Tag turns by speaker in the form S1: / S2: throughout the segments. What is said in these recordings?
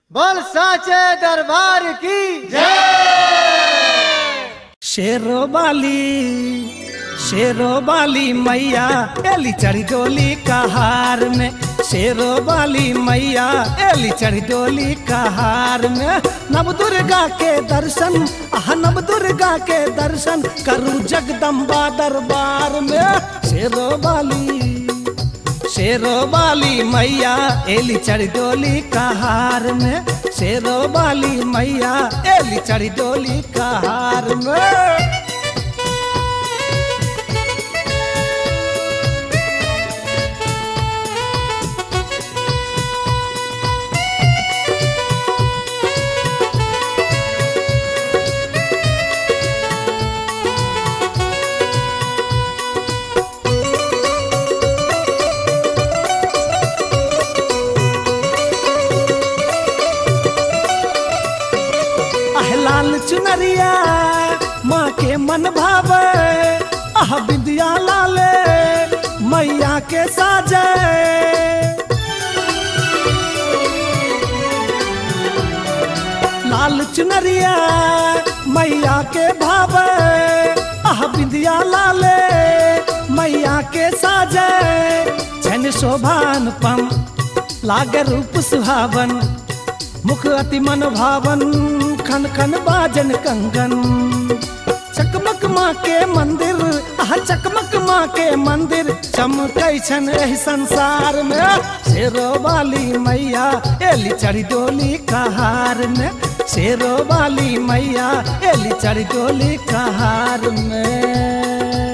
S1: बोल साचे दरबार की
S2: शेरो बाली शेरो बाली मैया एली चढ़ी डोली कहार में शेरो बाली मैया एली चढ़ी डोली कहार में नव दुर्गा के दर्शन आह नव दुर्गा के दर्शन करूं जगदम्बा दरबार में शेरो बाली शेरो बाली मैया एली चढ़ी डोली कहार में शेरो बाली मैया एली चढ़ी डोली कहार में आह लाल चुनरिया माँ के मन भावे आह बिंदिया लाले मैया के साजे लाल चुनरिया मैया के भावे आह बिंदिया लाले मैया के साजे छन शोभान पम लागे रूप सुहावन मुख अति मन भावन खन खन बाजन कंगन चकमक माँ के मंदिर आह चकमक माँ के मंदिर चमकै छन एहि संसार में शेरो वाली मैया एली चढ़ी डोली कहार में शेरो वाली मैया एली चढ़ी डोली कहार में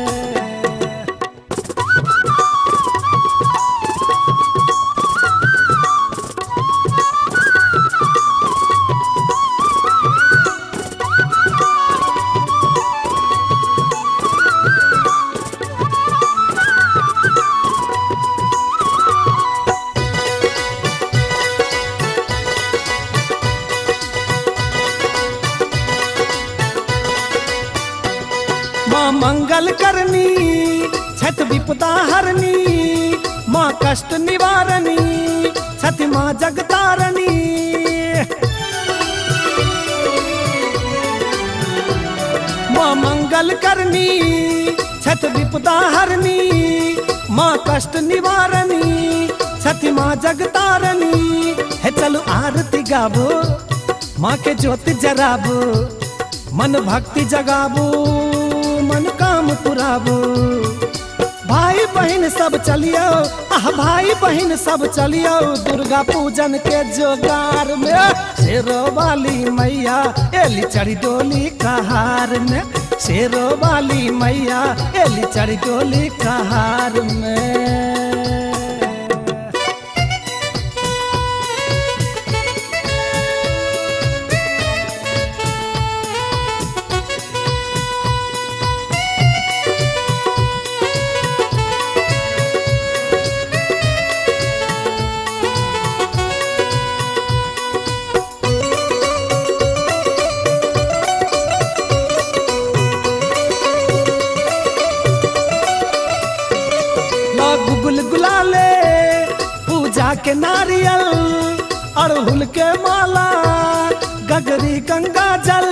S2: माँ मंगल करनी छठ विपदा हरनी माँ कष्ट निवारणी छठ माँ जगतारणी माँ मंगल करनी छठ विपदा हरनी माँ कष्ट निवारणी छठ माँ जगतारणी है चलो आरती गाबो माँ के ज्योति जराबो मन भक्ति जगाबो मन काम पुराबो भाई बहन सब चलियो आह भाई बहन सब चलियो दुर्गा पूजन के जोगार में शेरो वाली मैया एली चढ़ी डोली कहार में शेरो वाली मैया एली चढ़ी डोली कहार में लोग गुल गुलाले पूजा के नारियल अड़हुल के माला गगरी गंगा जल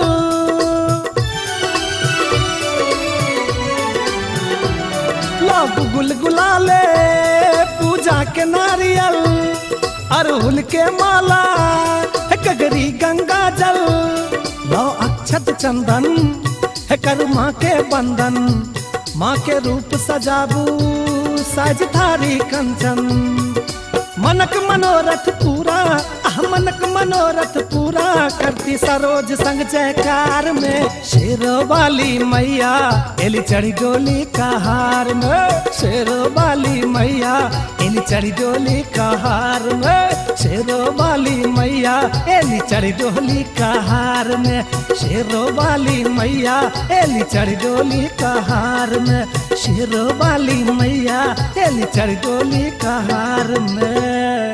S2: लोग गुल गुलाले पूजा के नारियल अड़हुल के माला गगरी गंगा जल लो अक्षत चंदन है कर माँ के बंधन माँ के रूप सजाबू साज थारी कंचन मनक मनोरथ पूरा आह मनक मनोरथ पूरा करती सरोज संग जयकार में शेरो वाली मैया एली चढ़ी डोली कहार में शेरो वाली मैया एली चढ़ी डोली कहार में शेरो वाली मैया एली चढ़ी डोली कहार में शेरो वाली मैया एली चढ़ी डोली कहार में शेरो वाली मैया एली चढ़ी डोली कहार में